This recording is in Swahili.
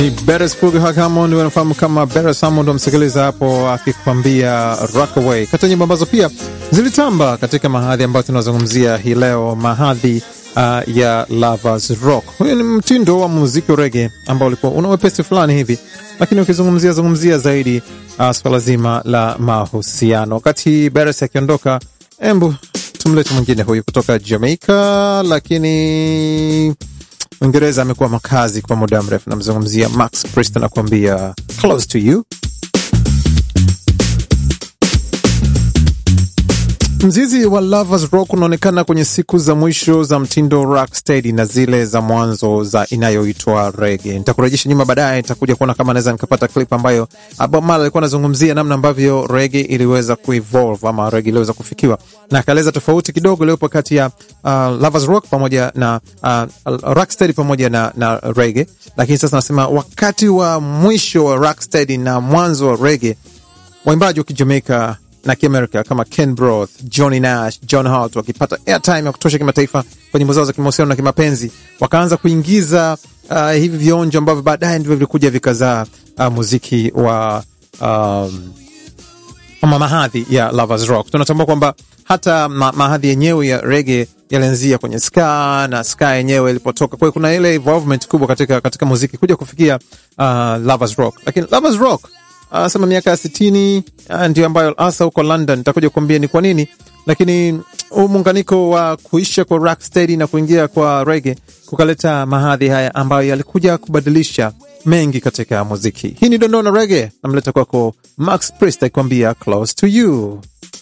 Beres Fuga Hammond wanafahamu kama Beres Hammond, wamsikiliza hapo akikwambia Rockaway, kati ya nyimbo ambazo pia zilitamba katika mahadhi ambayo tunazungumzia hii leo, mahadhi uh, ya Lovers Rock. Huyu ni mtindo wa muziki wa rege ambao ulikuwa una wepesi fulani hivi, lakini ukizungumzia zungumzia zaidi uh, swala zima la mahusiano. Wakati Beres akiondoka, embu tumlete mwingine huyu kutoka Jamaica, lakini Uingereza amekuwa makazi kwa muda mrefu. Namzungumzia Max Priest anakuambia close to you. Mzizi wa Lovers Rock unaonekana kwenye siku za mwisho za mtindo rocksteady na zile za mwanzo za inayoitwa rege. Nitakurejesha nyuma baadaye, nitakuja kuona kama naweza nikapata clip ambayo Bob Marley alikuwa anazungumzia namna ambavyo rege iliweza kuevolve ama rege iliweza kufikiwa, na akaeleza tofauti kidogo iliyopo kati ya uh, Lovers Rock pamoja na uh, rocksteady pamoja na, na rege. Lakini sasa nasema wakati wa mwisho wa rocksteady na mwanzo wa rege, waimbaji wa Kijamaika na Kiamerika kama Ken Broth, Johnny Nash, John Hart wakipata airtime ya kutosha kimataifa kwa nyimbo zao za kimahusiano na kimapenzi, wakaanza kuingiza uh, hivi vionjo ambavyo baadaye ndivyo vilikuja vikazaa uh, muziki wa um, ama mahadhi ya Lovers Rock. Tunatambua kwamba hata ma mahadhi yenyewe ya rege yalianzia kwenye ska na ska yenyewe ilipotoka. Kwa hiyo kuna ile involvement kubwa katika, katika muziki kuja kufikia uh, Lovers Rock, lakini Lovers Rock anasema miaka ya sitini ndio ambayo hasa huko London nitakuja kuambia ni kwa nini, lakini huu muunganiko wa kuisha kwa rocksteady na kuingia kwa rege kukaleta mahadhi haya ambayo yalikuja kubadilisha mengi katika muziki. Hii ni dondoo na rege, namleta kwako Max Priest akikwambia close to you.